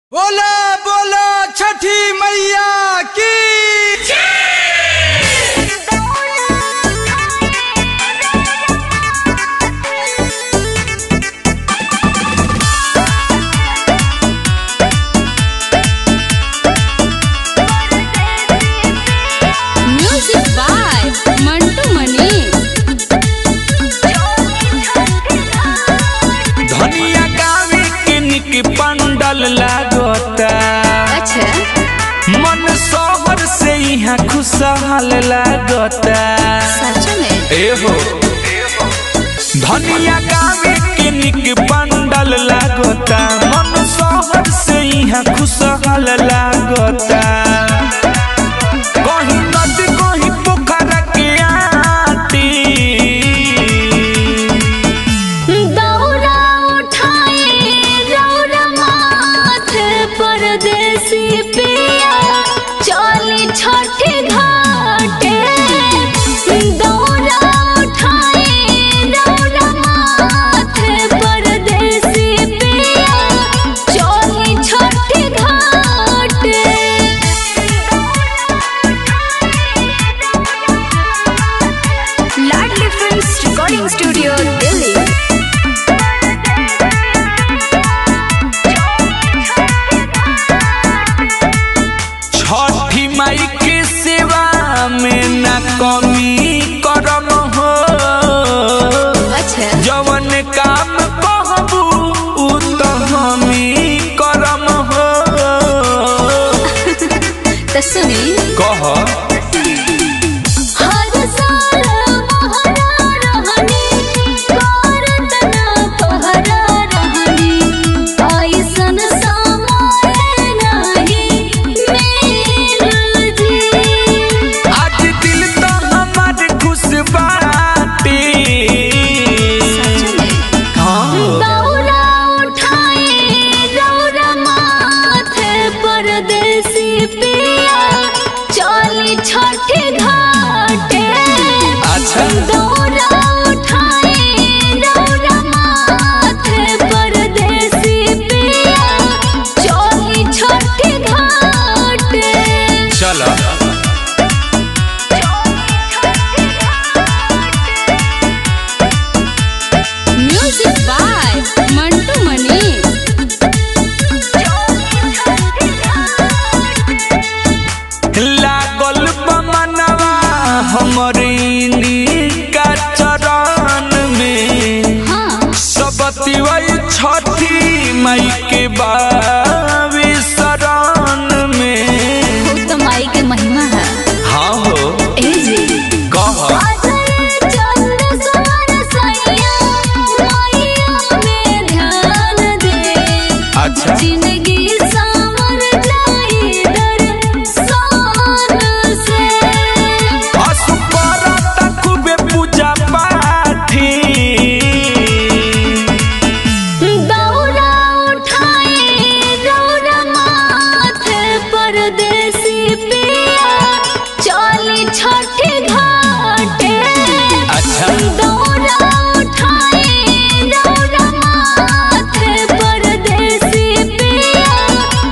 बोला बोला छठी मैया की म्यूजिक बाय मंटू मनी धनिया गावे के निक पंडल लागता अच्छा मन शहर से यहाँ खुशहाल लागता सच में एहो धनिया गावे के निक पंडल लागता मन शहर से यहाँ खुशहाल लागता कहीं नदी कहीं पोखरा के आटी दौरा उठाए रौरा माथे परदेसी पिया चली छठी घाटे दौरा उठाए रौरा माथे परदेसी पिया चली छठी घाटे Ladli films recording studio Delhi Chhathi Mai के सेवा में न कमी करम हो अच्छा जवन काम कहबू उ त हमी करम हो तो सुनी कह हर साल महरा रहनी करत ना पहरा रहनी ऐसन समय नहीं मेरा जी आज दिल तो हमार खुश बाटे हाँ दौरा उठाए रौरा माथे परदेसी पिया चली छठी घाटे अच्छा दौरा उठाए रौरा माथे परदेसी पिया चली छठी घाटे चलो म्यूजिक बाय मंटू मनी लागल बमनवा हमर